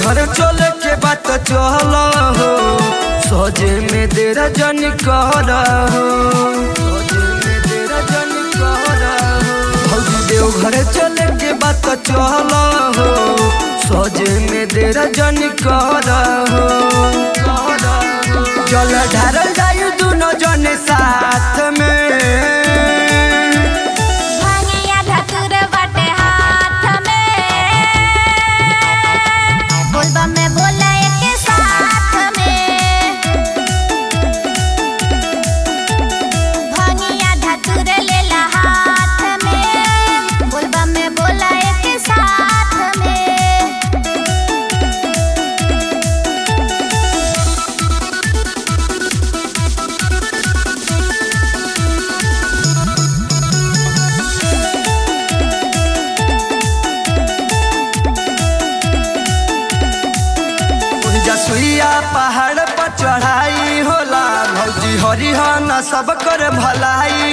देवघर चले के बात चल हो सजे में देर जन कर हो सजे में देर जन कर हो भौजी देवघर चले के बात चल हो सजे में देर जन कर हो जल ढारल जायु दुनो जन साथ में भांगिया धतुर बाटे हाथ में बोलबा में बोला एक साथ में भांगिया धतुर लेला हाथ में बोलबा में बोला एक साथ में जसुइया पहाड़ पर चढ़ाई होला भौजी हरिहन सब कर भलाई